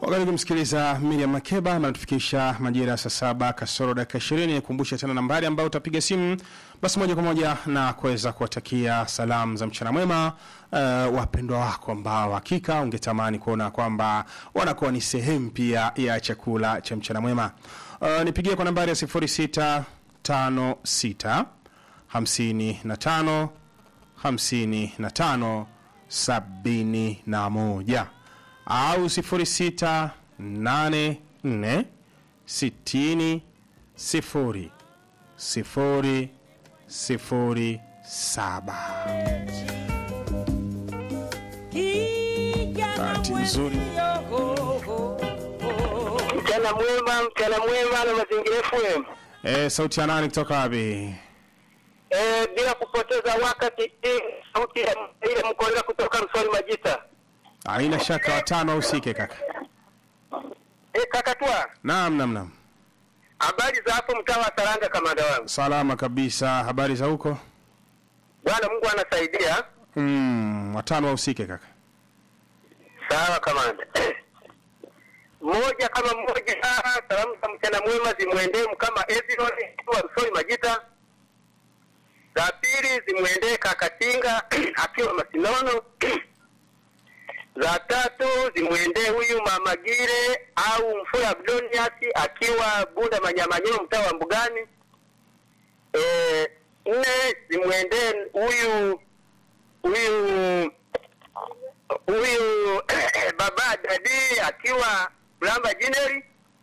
Wakati kumsikiliza Miriam Makeba anatufikisha majira ya saa saba kasoro dakika ishirini. Nikumbushe tena nambari ambayo utapiga simu basi moja kwa moja na kuweza kuwatakia salamu za mchana mwema uh, wapendwa wako ambao hakika ungetamani kuona kwamba wanakuwa ni sehemu pia ya chakula cha mchana mwema. Uh, nipigie kwa nambari ya 0656 55 55 71 au 0684 60 0 0 0 7. Bahati nzuri. Mchana mwema, mchana mwema na mazingira FM. Eh, sauti ya nani kutoka wapi? Eh, bila kupoteza wakati hii sauti ya ile mkolela kutoka Msoni Majita. Haina shaka watano usike kaka. Eh, kakatwa, Naam, naam, naam. habari za hapo mtaa wa Saranga kamanda wangu. Salama kabisa. Habari za huko? Bwana Mungu anasaidia. Mm, watano usike kaka. Sawa kamanda. Mmoja kama mmoja, ah, salamu za mchana mwema zimwendee kama Ezron wa Msoni Majita. Za pili zimwendee Kakatinga akiwa Masinono. za tatu zimwendee huyu Mama Gire au Mfura Abdonias akiwa Bunda Manyamanyoro mtaa wa Mbugani. Eh, nne zimwendee huyu huyu huyu baba dadi akiwa Mlamba Jineri.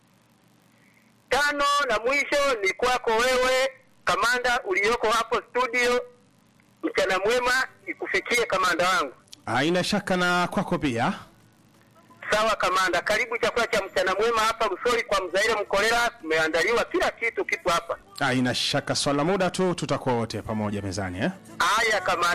Tano na mwisho ni kwako wewe kamanda ulioko hapo studio. Mchana mwema ikufikie kamanda wangu. Haina shaka na kwako pia. Sawa kamanda, karibu chakula cha mchana mwema hapa Rusori kwa Mzaire Mkolera. Tumeandaliwa kila kitu, kipo hapa. Haina shaka, swala muda tu tutakuwa wote pamoja mezani eh? Haya kamanda.